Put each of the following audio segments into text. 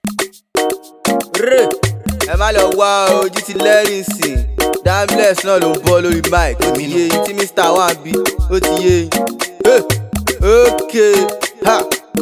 rè ẹ má lọ wá ojú ti lẹ́rìn sìn dambless náà ló ń bọ́ lórí mic ó ti yé yín tí mr wà ń bí ó ti yé yín Hey, okay ha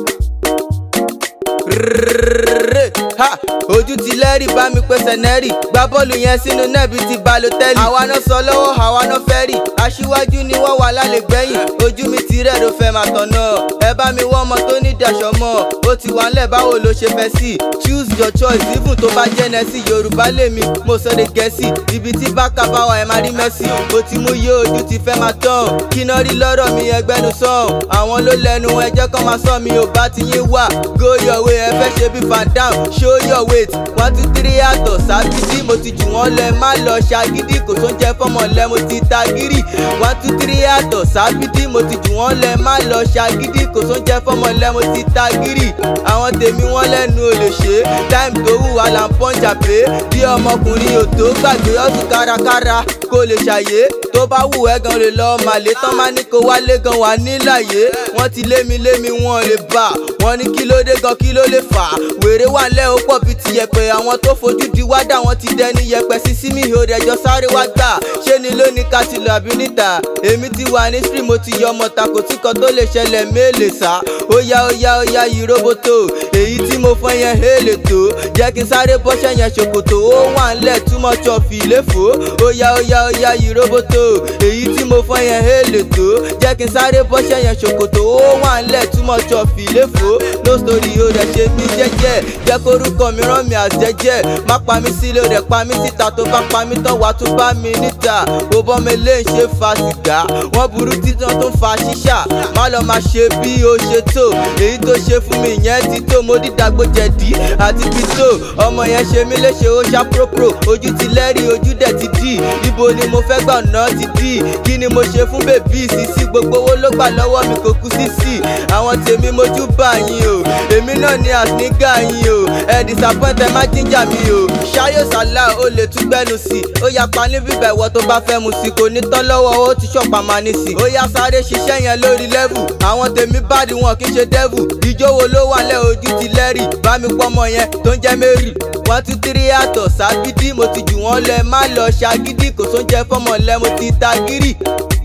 rè ha ojú ti lẹ́rì bá mi pèsè nẹ́rì gba bọ́ọ̀lù yẹn sínú nẹ́ẹ̀bì ti balotẹ́lì àwa náà sọ lọ́wọ́ àwa náà fẹ́ rì aṣíwájú ni wọ́n wà lálẹ́ gbẹ̀yìn ojú mi ti rẹ̀ ló fẹ́ máa tọ̀ náà ẹ bá mi wọ́n ọmọ tó ní daṣọ mọ́ ó ti wà ńlẹ̀ báwo ló ṣe fẹ́ sí choose your choice even tó bá jẹ́ nẹ́sì yorùbá lèmi mo sọ de gẹ̀ẹ́sì ibi tí bákà bá wà ẹ máa rí mẹ́sì ó ti mú yé ojú ti fẹ́ máa tán kí náà rí lọ́rọ̀ mi ẹgbẹ́nu sàn àwọn ló lẹ́nu ẹjẹ́ kan máa sọ mi ò bá ti yín wà go your way ẹ fẹ́ ṣe bí fan down show your weight one two three àtọ̀ sábìdì mo ti jù wọ́n lẹ má lọ ṣàgídí kò tó ń jẹ fọmọ lẹ mo ti ta gírì one two three àtọ̀ sábìdì mo ti jù wọ́n lẹ má lọ ṣàgídí kò tó ń jẹ fọmọ lẹ mo ti ta gírì àwọn tèmi wọ́n lẹ́nu ò lè ṣe táìmù tó wù wá là ń pọ́njà pé bí ọmọkùnrin ò tó gbàgbé ọ̀sùn kárakára kó lè ṣàyè tó bá wù ẹ́ gan lè lọ màlẹ́ tán má ní kó wálé gan wà níláyé wọ́n ti lémi lémi wọn lè bà wọ́n ní kí ló dé gan kí ló lè fà wèrè wà lẹ́ ó pọ̀ bíi ti yẹpẹ àwọn tó fojú di wádà wọn ti dẹni yẹpẹ sísí mi ò rẹjọ sáré wá gbà ṣé ni lónìí ká ti lọ àbí níta èmi ti wà ní stream mo ti yọ ọmọ tako tí kan tó lè ṣẹlẹ̀ méèlè sá ó yá ó yá ó yá yìí roboto èyí tí mo fọ́ yẹn hélè tó jẹ́ kí n sáré bọ́ṣẹ́ yẹn ṣòkòtò ó wà ńlẹ̀ túmọ̀ chọ fìléfò ó yá ó yá ó yá yìí roboto èyí tí mo fọ́ yẹn hélè tó jẹ́ kí n sáré bọ́ṣẹ́ yẹn ṣòkòtò ó wà ńlẹ̀ túmọ̀ chọ fìléfò no story ó rẹ̀ ṣe mí jẹ́jẹ́ jẹ́ kórúkọ mi rán mi àjẹjẹ́ má pa mí sílé rẹ̀ pa mí síta tó bá pa mí tán wà tún bá mi níta ó bọ́ mi lé ń ṣe fa sìgá wọ́n burú títàn tó ń fa ṣíṣà má lọ máa ṣe bí ó ṣe tó èyí tó ṣe fún mi yẹn ti tó mo dídàgbò jẹ̀dí àti pító ọmọ yẹn ṣe mí léṣe ó ṣá próprò ojú ti lẹ́rìí ojú dẹ̀ ti dì ibo ni mo fẹ́ gbà ọ̀nà ti dì kí ni mo ṣe fún bèbí ìsísí gbogbo owó ló gbà lọ́wọ́ mi kò kú sísì àwọn tèmi mojú bá yín o èmi náà ni àsìnígà yín o ẹ disappoint ẹ má jíjà mi o ṣayọ sàlá o lè tún gbẹnu sí i ó yá pa ní bíbẹ̀ ìwọ tó bá fẹ́ mu sí i kò ní tán lọ́wọ́ ó ti ṣọ̀pá máa ní sí i ó yá sáré ṣiṣẹ́ yẹn lórí level àwọn tèmi báàdì wọn kì í ṣe devil ìjówó ló wà lẹ́ ojú ti lẹ́rì bá mi pọ́mọ yẹn tó ń jẹ́ mary one two three àtọ̀ sábídì mo ti jù wọ́n lẹ má lọ ṣàgídí kò sóúnjẹ fọmọ lẹ mo ti ta gírì